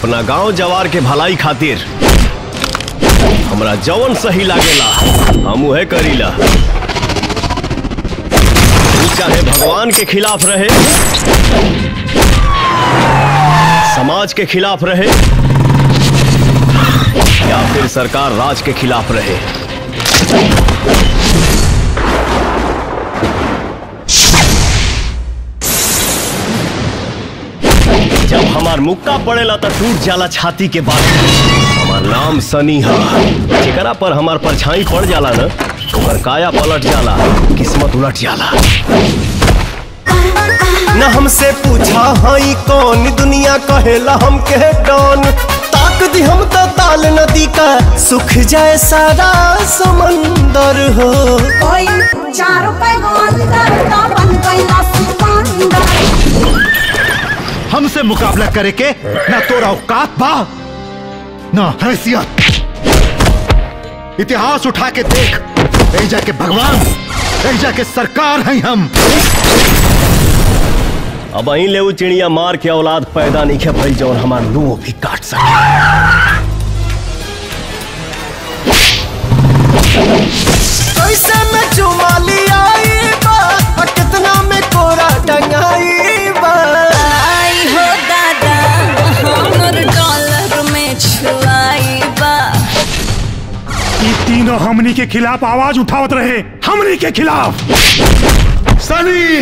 अपना गांव जवार के भलाई खातिर हमरा जवन सही लागेला हम उहे करीला ऊ चाहे भगवान के खिलाफ रहे समाज के खिलाफ रहे या फिर सरकार राज के खिलाफ रहे जब हमार मुक्का पड़ेला तो टूट जाला छाती के बाद हमार नाम सनी है जेकरा पर हमार परछाई पड़ जाला न ओकर काया पलट जाला किस्मत उलट जाला न हमसे पूछा हई कौन दुनिया कहेला हमके डॉन ताक दी हम तो ताल नदी का सुख जाए सारा समंदर हो कोई चार पैगोन करता बन गईला सिकंदर हमसे मुकाबला करे के ना तोरा औकात बा ना हैसियत इतिहास उठा के देख ऐजा के भगवान ऐजा के सरकार हैं हम अब अहीं ले उ चिड़िया मार के औलाद पैदा नहीं खे भइल जौन हमार लू भी काट सके कैसे में चुमा लिया बा और कितना में कोरा टंगाई बा आई हो दादा हमर डॉलर में छुआई बा ई तीनों हमनी के खिलाफ आवाज उठावत रहे हमनी के खिलाफ सनी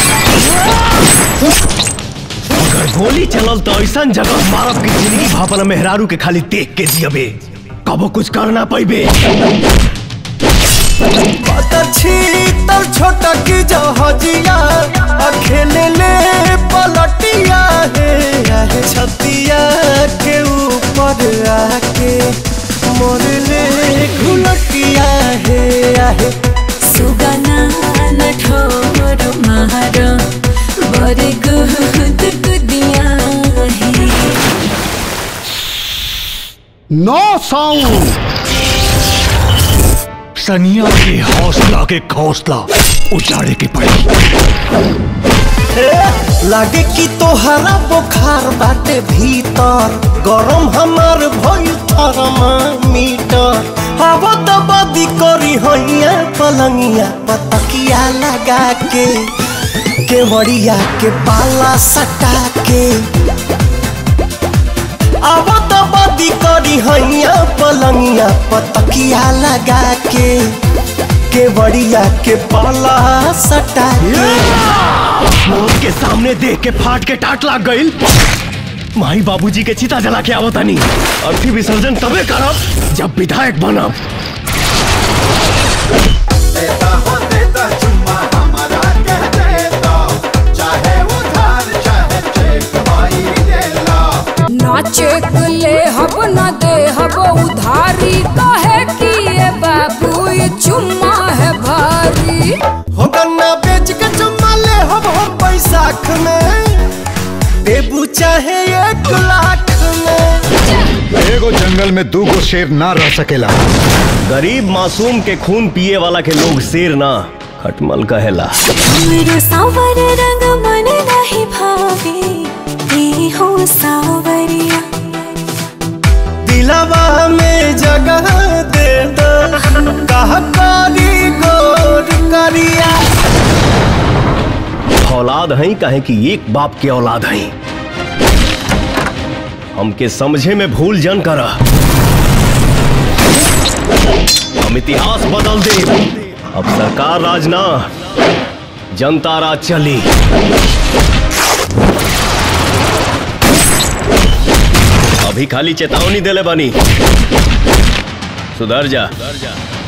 अगर गोली चलल तो ऐसा जगह मारब की जिंदगी भापन मेहरारू के खाली देख के जियबे कबो कुछ करना पैबे अच्छी तर छोटा की जहाजिया अखेले ले पलटिया है आहे छतिया के ऊपर आके मोर ले घुलटिया है आहे सुगना नठोर मार बड़े गुद गुदिया है नो साउंड सनिया के हौसला के हौसला उजाड़े के पड़ी लागे कि तोहरा बुखार बाटे भीतर गरम हमार भइल थर्मामीटर हवा तो बदी करी होइया पलंगिया पतकिया लगा के केवड़िया के पाला सटा के अब तो बदी करी हैया पलंगिया पतकिया लगा के केवड़िया के पाला सटा के मौत के सामने देख के फाट के टाट लाग गईल माई बाबूजी के चिता जला के आवतानी अर्थी विसर्जन तबे करब जब विधायक बनब ना चेक ले हब ना दे हब उधारी कहे कि ये बाबू ये चुम्मा है भारी हो गन्ना बेच के चुम्मा ले हम हम बैसाख में देबू चाहे एक लाख में एगो जंगल में दूगो शेर ना रह सकेला गरीब मासूम के खून पिए वाला के लोग शेर ना खटमल कहेला मेरे सावर रंग मन नहीं भावे ए हो सावरिया दिलवा में जगह दे दो कह कारी गोर करिया औलाद हैं कहे कि एक बाप के औलाद हैं हमके समझे में भूल जन कर हम इतिहास बदल दे अब सरकार राज ना जनता राज चली अभी खाली चेतावनी देले बनी सुधर जा